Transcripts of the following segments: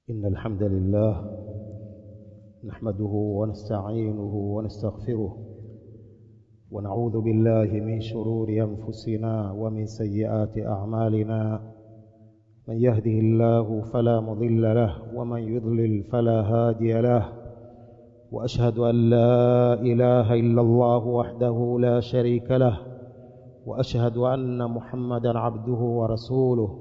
إن الحمد لله نحمده ونستعينه ونستغفره ونعوذ بالله من شرور أنفسنا ومن سيئات أعمالنا من يهده الله فلا مضل له ومن يضلل فلا هادي له وأشهد أن لا إله إلا الله وحده لا شريك له وأشهد أن محمدا عبده ورسوله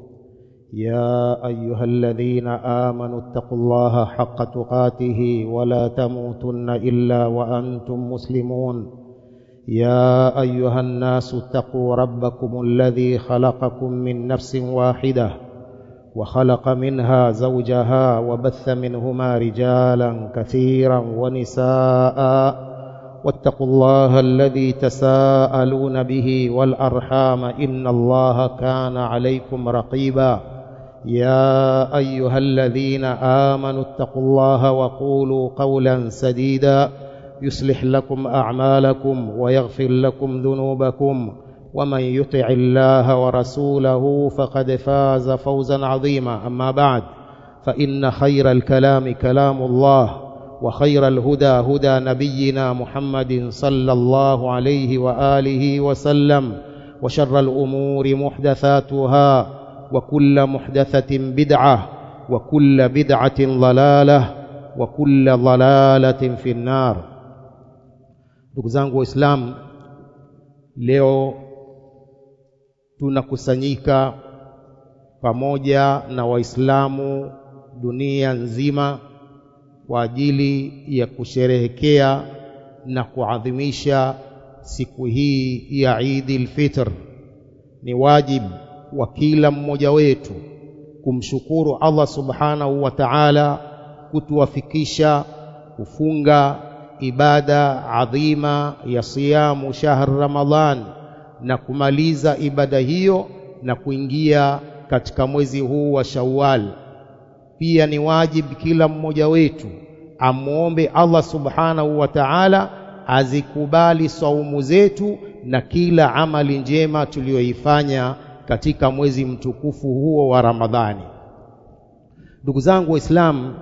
يا أيها الذين آمنوا اتقوا الله حق تقاته ولا تموتن إلا وأنتم مسلمون يا أيها الناس اتقوا ربكم الذي خلقكم من نفس واحدة وخلق منها زوجها وبث منهما رجالا كثيرا ونساء واتقوا الله الذي تساءلون به والأرحام إن الله كان عليكم رقيبا يا أيها الذين آمنوا اتقوا الله وقولوا قولا سديدا يصلح لكم أعمالكم ويغفر لكم ذنوبكم ومن يطع الله ورسوله فقد فاز فوزا عظيما أما بعد فإن خير الكلام كلام الله وخير الهدى هدى نبينا محمد صلى الله عليه وآله وسلم وشر الأمور محدثاتها وكل محدثة بدعة وكل بدعة ضلالة وكل ضلالة في النار ndugu zangu waislamu leo tunakusanyika pamoja na waislamu dunia nzima kwa ajili ya kusherehekea na kuadhimisha siku hii ya Idi al-Fitr. Ni wajibu wa kila mmoja wetu kumshukuru Allah subhanahu wa ta'ala kutuwafikisha kufunga ibada adhima ya siyamu shahr Ramadhan na kumaliza ibada hiyo na kuingia katika mwezi huu wa Shawwal. Pia ni wajibu kila mmoja wetu amwombe Allah subhanahu wa ta'ala azikubali saumu zetu na kila amali njema tuliyoifanya katika mwezi mtukufu huo wa Ramadhani. Ndugu zangu Waislamu,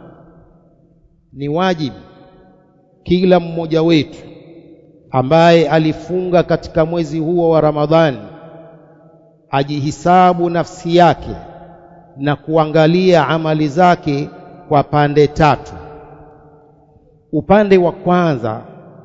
ni wajibu kila mmoja wetu ambaye alifunga katika mwezi huo wa Ramadhani ajihisabu nafsi yake na kuangalia amali zake kwa pande tatu. Upande wa kwanza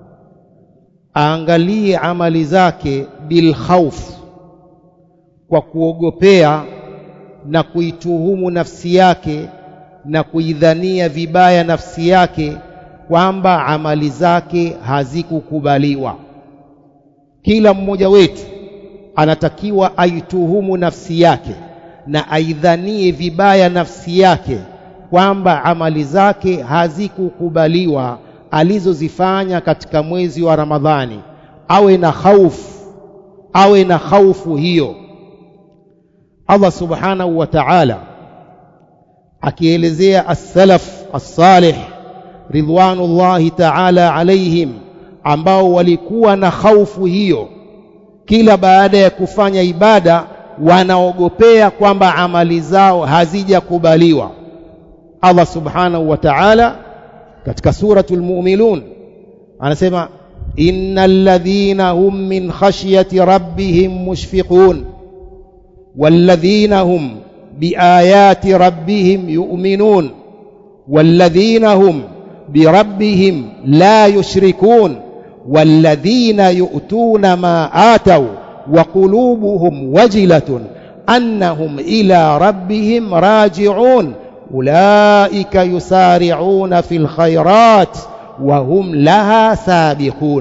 aangalie amali zake bil khawf, kwa kuogopea na kuituhumu nafsi yake na kuidhania vibaya nafsi yake kwamba amali zake hazikukubaliwa. Kila mmoja wetu anatakiwa aituhumu nafsi yake na aidhanie vibaya nafsi yake kwamba amali zake hazikukubaliwa alizozifanya katika mwezi wa Ramadhani. Awe na khaufu, awe na khaufu hiyo. Allah subhanahu wa ta'ala akielezea as-salaf as-salih ridwanullahi ta'ala alaihim, ambao walikuwa na khaufu hiyo, kila baada ya kufanya ibada wanaogopea kwamba amali zao hazijakubaliwa. Allah subhanahu wa ta'ala katika suratul mu'minun anasema innal ladhina hum min khashyati rabbihim mushfiqun walladhina hum biayati rabbihim yu'minun walladhina hum birabbihim la yushrikun walladhina yu'tuna ma ataw wa qulubuhum wajilatun annahum ila rabbihim raji'un ulaika yusari'una fil khairat wa hum laha sabiqun.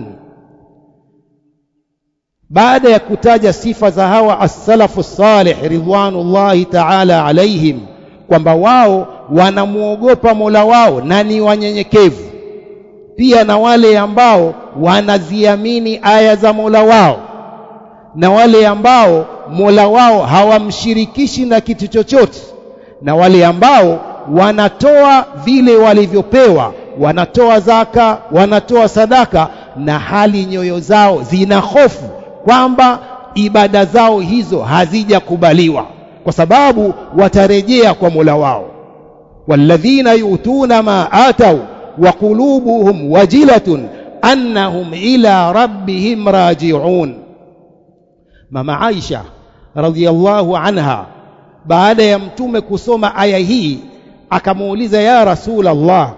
Baada ya kutaja sifa za hawa as-salafu salih ridwanullahi ta'ala alaihim, kwamba wao wanamwogopa Mola wao na ni wanyenyekevu, pia na wale ambao wanaziamini aya za Mola wao na wale ambao Mola wao hawamshirikishi na kitu chochote na wale ambao wanatoa vile walivyopewa, wanatoa zaka, wanatoa sadaka, na hali nyoyo zao zina hofu kwamba ibada zao hizo hazijakubaliwa, kwa sababu watarejea kwa Mola wao. والذين يؤتون ما آتوا وقلوبهم وجلة أنهم إلى ربهم راجعون mama Aisha radhiallahu anha baada ya mtume kusoma aya hii akamuuliza ya rasul Allah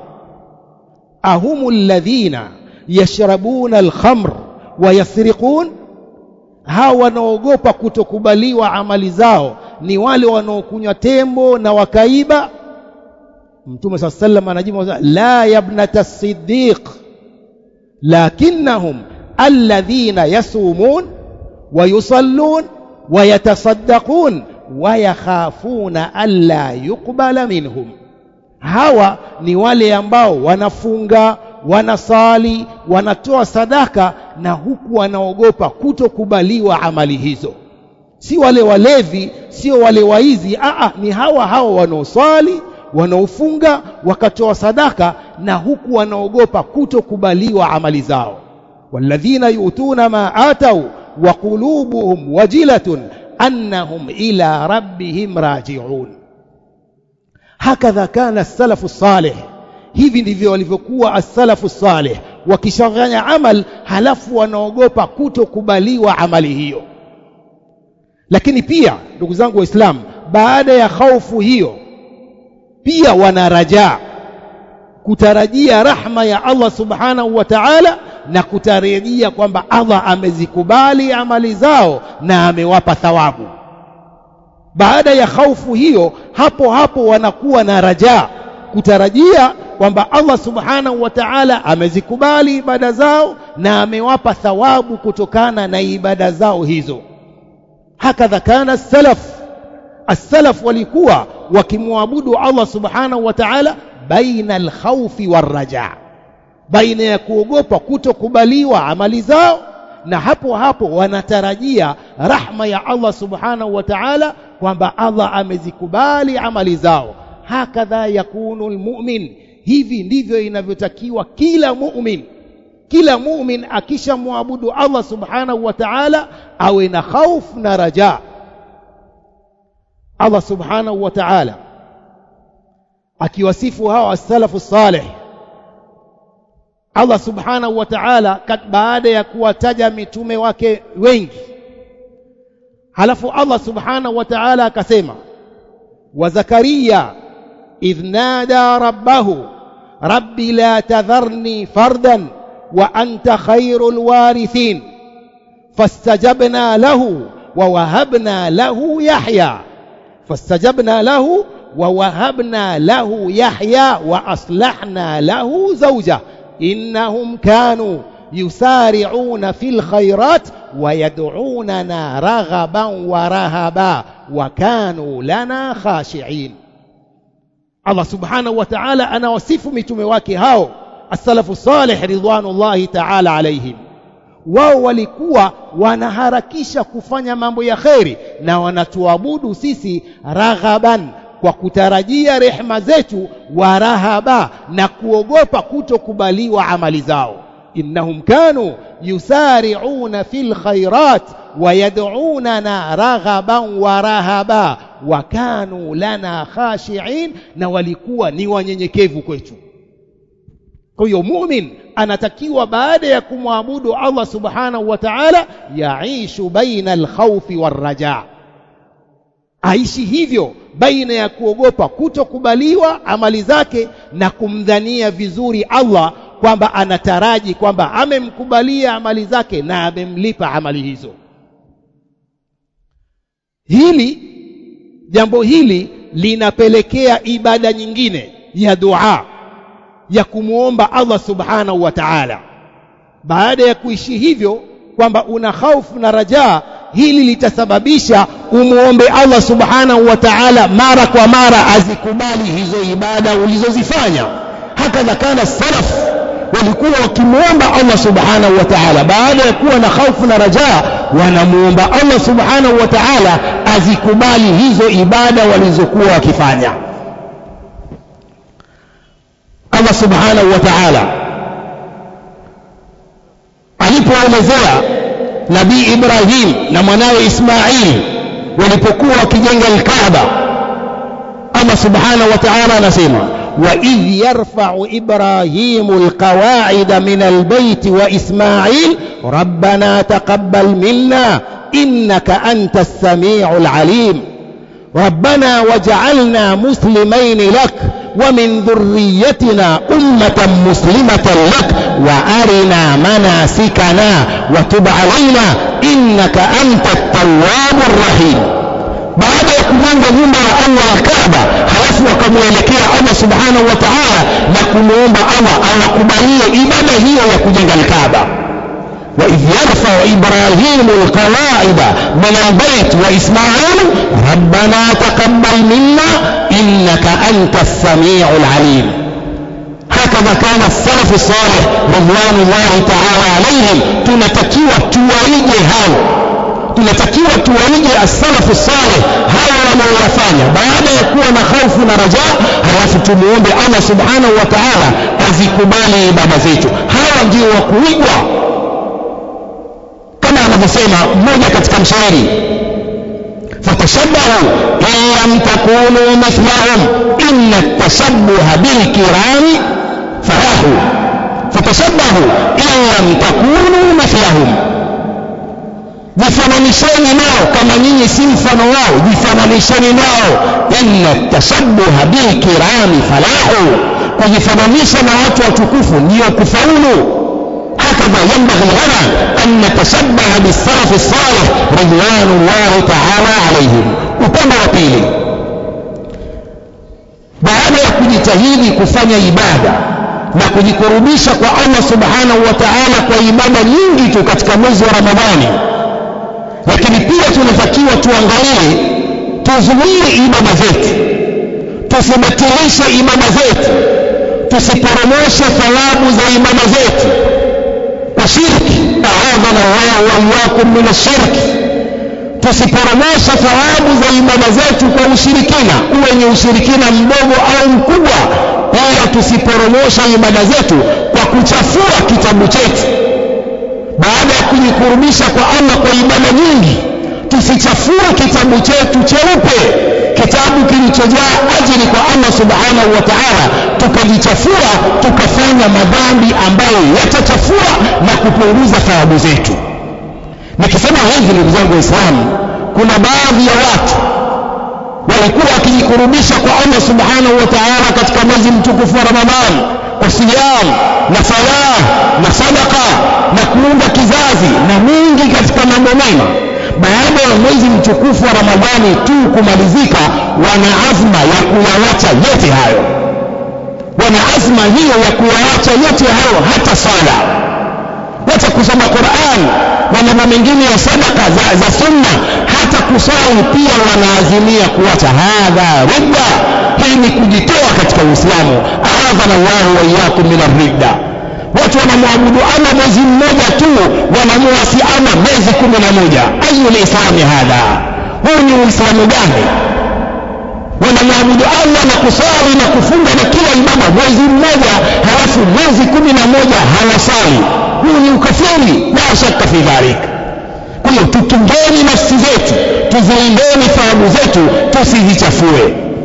ahumu alladhina yashrabuna alkhamr wa yasriqun hawa wanaogopa kutokubaliwa amali zao ni wale wanaokunywa tembo na wakaiba mtume saa sallam anajibu la yabnata siddiq lakinnahum alladhina yasumun ويصلون ويتصدقون ويخافون ألا يقبل منهم hawa ni wale ambao wanafunga wanasali wanatoa sadaka na huku wanaogopa kutokubaliwa amali hizo si wale walevi sio wale waizi aa ni hawa hawa wanaoswali wanaofunga wakatoa sadaka na huku wanaogopa kutokubaliwa amali zao walladhina yu'tuna ma atau وقلوبهم وجلة أنهم إلى ربهم راجعون هكذا كان السلف الصالح hivi ndivyo walivyokuwa as-salafu salih wakishafanya amal halafu wanaogopa kutokubaliwa amali hiyo lakini pia ndugu zangu waislamu baada ya hofu hiyo pia wana rajaa kutarajia rahma ya Allah subhanahu wa ta'ala na kutarajia kwamba Allah amezikubali amali zao na amewapa thawabu. Baada ya hofu hiyo, hapo hapo wanakuwa na rajaa, kutarajia kwamba Allah subhanahu wa ta'ala amezikubali ibada zao na amewapa thawabu kutokana na ibada zao hizo. Hakadha kana salaf, as-salaf walikuwa wakimwabudu Allah subhanahu wa ta'ala baina al-khawfi war-rajaa baina ya kuogopa kutokubaliwa amali zao na hapo hapo wanatarajia rahma ya Allah subhanahu wa ta'ala kwamba Allah amezikubali amali zao hakadha yakunu almu'min hivi ndivyo inavyotakiwa kila mu'min kila mu'min akishamwabudu Allah subhanahu wa ta'ala awe na khaufu na raja Allah subhanahu wa ta'ala akiwasifu hawa as-salafu salih Allah subhanahu wa ta'ala baada ya kuwataja mitume wake wengi halafu Allah subhanahu wa ta'ala akasema wa Zakaria idh nada rabbahu rabbi la tadharni fardan wa anta khairul warithin fastajabna lahu wa wahabna lahu yahya fastajabna lahu wa wahabna lahu yahya wa aslahna lahu zawjahu إنهم كانوا يسارعون في الخيرات ويدعوننا رغبا ورهبا وكانوا لنا خاشعين الله سبحانه وتعالى أنا وصف متوم wake hao السلف الصالح رضوان الله تعالى عليهم wao walikuwa wanaharakisha kufanya mambo ya kheri na wanatuabudu sisi raghaban kwa kutarajia rehema zetu warahaba na kuogopa kutokubaliwa amali zao innahum kanu yusari'una fil khairat wayad'unana raghaban warahaba wa kanu lana khashi'in na walikuwa ni wanyenyekevu kwetu kwa hiyo mumin anatakiwa baada ya kumwabudu Allah subhanahu wa ta'ala yaishu baina alkhawfi warrajaa aishi hivyo baina ya kuogopa kutokubaliwa amali zake na kumdhania vizuri Allah kwamba anataraji kwamba amemkubalia amali zake na amemlipa amali hizo hili jambo hili linapelekea ibada nyingine ya dua ya kumwomba Allah subhanahu wa ta'ala baada ya kuishi hivyo kwamba una hofu na rajaa hili litasababisha umuombe Allah subhanahu wa ta'ala mara kwa mara azikubali hizo ibada ulizozifanya hakadha kana salaf walikuwa wakimuomba Allah subhanahu wa ta'ala baada ya kuwa na hofu na rajaa wanamuomba Allah subhanahu wa ta'ala azikubali hizo ibada walizokuwa wakifanya Allah subhanahu wa ta'ala alipoelezea Nabii Ibrahim na mwanawe Ismail walipokuwa wakijenga al-Kaaba Allah subhanahu wa ta'ala anasema وإذ يرفع إبراهيم القواعد من البيت وإسماعيل ربنا تقبل منا إنك أنت السميع العليم ربنا وجعلنا مسلمين لك ومن ذريتنا أمة مسلمة لك وأرنا مناسكنا وتب علينا إنك أنت التواب الرحيم baada ya kujenga nyumba ya Allah ya Kaaba halafu wakamwelekea Allah subhanahu wa ta'ala na kumwomba Allah awakubalie ibada hiyo ya kujenga Kaaba وإذ يرفع إبراهيم القواعد من البيت وإسماعيل ربنا تقبل منا إنك أنت السميع العليم هكذا كان السلف الصالح رضوان الله تعالى عليهم tunatakiwa tuwaige hao tunatakiwa tuwaige as-salafu salih hawa wanaoyafanya baada ya kuwa na hofu na raja halafu tumuombe Allah subhanahu wa ta'ala azikubali ibada zetu hawa ndio wa kuigwa kama anavyosema mmoja katika mshairi fatashabbahu in lam takunu mithlahum inna at-tashabbuha bil kirami falahu fatashabbahu in lam takunu mithlahum jifananisheni nao kama nyinyi si mfano wao jifananisheni nao inna tashabbuha bil kirami falahu kujifananisha na watu watukufu ndio kufaulu هكذا ينبغي لنا أن نتشبه بالسلف الصالح رضوان الله تعالى عليهم upande wa pili baada ya kujitahidi kufanya ibada na kujikurubisha kwa Allah subhanahu wa ta'ala kwa ibada nyingi tu katika mwezi wa Ramadhani lakini pia tunatakiwa tuangalie tuzuie ibada zetu tusibatilishe ibada zetu tusiporomoshe thawabu za ibada zetu kwa shirki aadhana Allah wa iyyakum min ashirki tusiporomoshe thawabu za ibada zetu kwa ushirikina uwe ni ushirikina mdogo au mkubwa pia tusiporomoshe ibada zetu kwa kuchafua kitabu chetu baada ya kujikurubisha kwa Allah kwa ibada nyingi tusichafue kitabu chetu cheupe kitabu kilichojaa ajili kwa Allah subhanahu wa ta'ala tukajichafua tukafanya madhambi ambayo yatachafua na kupunguza thawabu zetu nikisema hivi ndugu zangu waislamu kuna baadhi ya watu walikuwa wakijikurubisha kwa Allah subhanahu wa ta'ala katika mwezi mtukufu wa Ramadhani kwa siyam na salah na sadaka na kuunda kizazi na mingi katika mambo mema baada ya mwezi mtukufu wa Ramadhani tu kumalizika wana azma ya kuyawacha yote hayo wana azma hiyo ya kuyawacha yote hayo hata sala wacha kusoma Qur'an na mambo mengine ya sadaka za, za sunna hata kusali pia wanaazimia kuacha hadha ridda hii ni kujitoa katika Uislamu aadhana Allahu wa iyyakum min ridda watu wanamwabudu Allah mwezi mmoja tu wanamuasi Allah mwezi kumi na moja ayu lislami hadha huu ni uislamu gani wanamwabudu Allah na kusali na kufunga na kila ibada mwezi mmoja halafu mwezi kumi na moja hawasali huu ni ukafiri la shaka fi dhalik kwa hiyo tutungeni nafsi zetu tuzilindeni thawabu zetu tusizichafue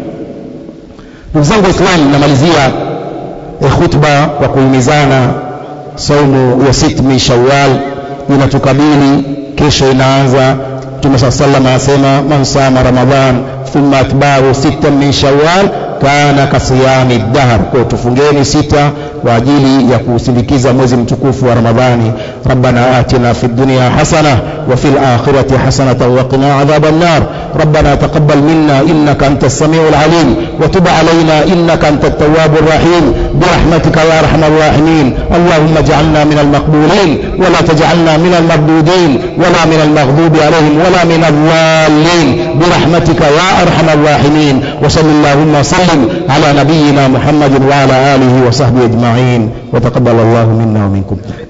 ndugu zangu waislamu namalizia khutba kwa kuhimizana saumu ya sit min shawwal inatukabili kesho inaanza mtume saa salam anasema man sama ramadan thumma atbahu sita min shawwal kana kasiyami dahr kwa tufungeni sita kwa ajili ya kusindikiza mwezi mtukufu wa ramadhani rabbana atina fi dunya hasana wa fil akhirati hasanatan wa qina adhaban nar ربنا تقبل منا إنك أنت السميع العليم وتب علينا إنك أنت التواب الرحيم برحمتك يا أرحم الراحمين اللهم اجعلنا من المقبولين ولا تجعلنا من المردودين ولا من المغضوب عليهم ولا من الضالين برحمتك يا أرحم الراحمين وصل اللهم وسلم على نبينا محمد وعلى آله وصحبه أجمعين وتقبل الله منا ومنكم